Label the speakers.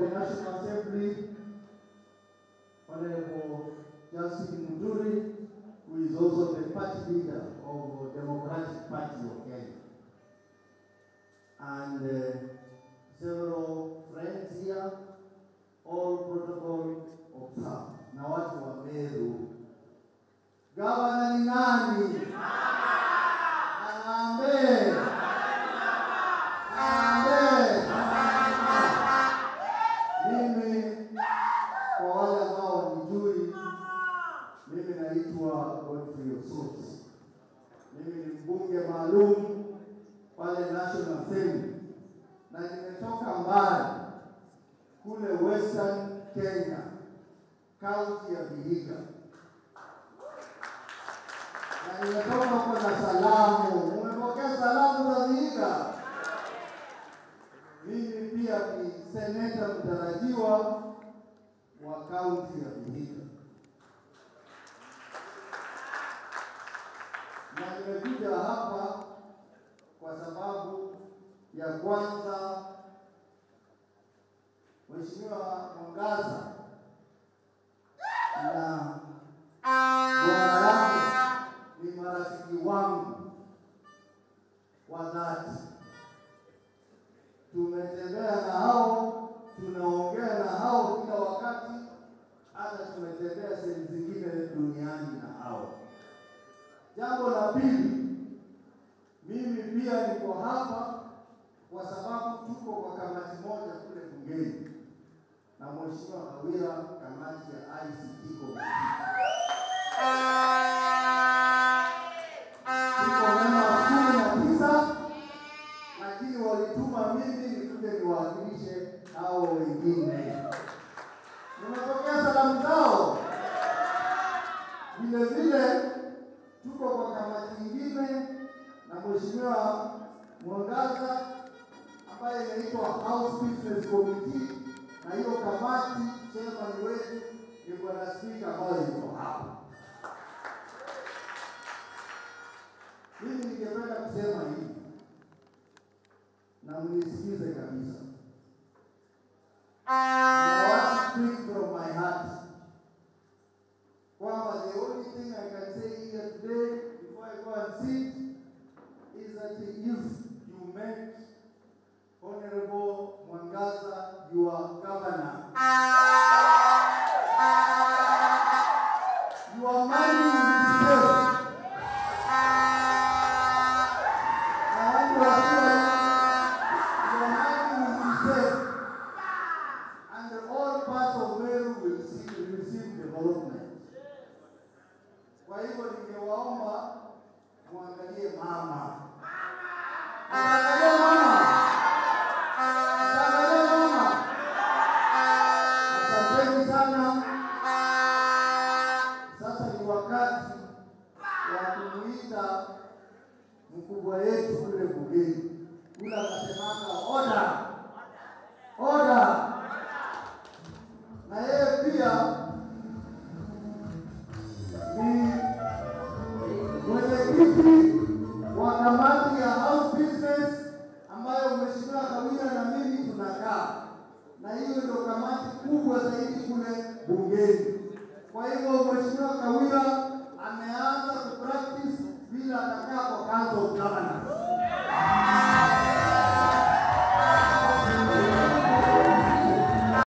Speaker 1: the National Assembly, Honorable Justin Muturi, who is also the party leader of Democratic Party of Kenya. And uh, several friends here, all protocol observed. Na watu wa Meru. Gavana ni nani? Arambe. Arambe. Mimi kwa wale ambao wanijui, mimi naitwa Godfrey Osot. Mimi ni mbunge maalum pale National Assembly na nimetoka mbali kule Western Kenya, kaunti ya Vihiga, na nimetoka huko na salamu. Umepokea salamu za Vihiga? Mimi pia ni seneta mtarajiwa wa kaunti ya Vihiga, na nimekuja hapa kwa sababu ya kwanza, Mheshimiwa Mwangaza na bwana yake ni marafiki wangu wa dhati. Tumetembea na hao, tunaongea na hao kila wakati, hata tumetembea sehemu zingine duniani na hao. Jambo la pili, mimi pia niko hapa kwa sababu tuko kwa kamati moja kule bungeni na Mheshimiwa Kawira, kamati ya ICT committee. Tuko namba kumi na tisa, lakini walituma mimi nikuje niwakilishe hao wengine. Nimepokea salamu zao. Vile vile tuko kwa kamati nyingine na Mheshimiwa Mwangaza ambaye inaitwa House Business Committee, na hiyo kamati chairman wetu ni bwana spika ambaye yuko hapa. Mimi ningependa kusema hivi na mnisikize kabisa. I want to speak from my heart kwamba the only thing I can say here today before I go and sit is that if you make Honorable Mwangaza your governor, your money will be safe. Na watu wajue, your money will be safe. And all parts of Meru will see, will receive development. Kwa hivyo ningewaomba muangalie mama. Muangalie mama. Muangalie mama. Asanteni sana. Sasa ni wakati wa kumuita mkubwa yetu kule bungeni. Kule anasemanga order. Order. Na yeye pia ni mwenyekiti wa kamati ya house business ambayo mheshimiwa Kawira na mimi tunakaa, na hiyo ndio kamati kubwa zaidi kule bungeni. Kwa hivyo mheshimiwa Kawira ameanza kupractice vile atakaa kwa council of governors.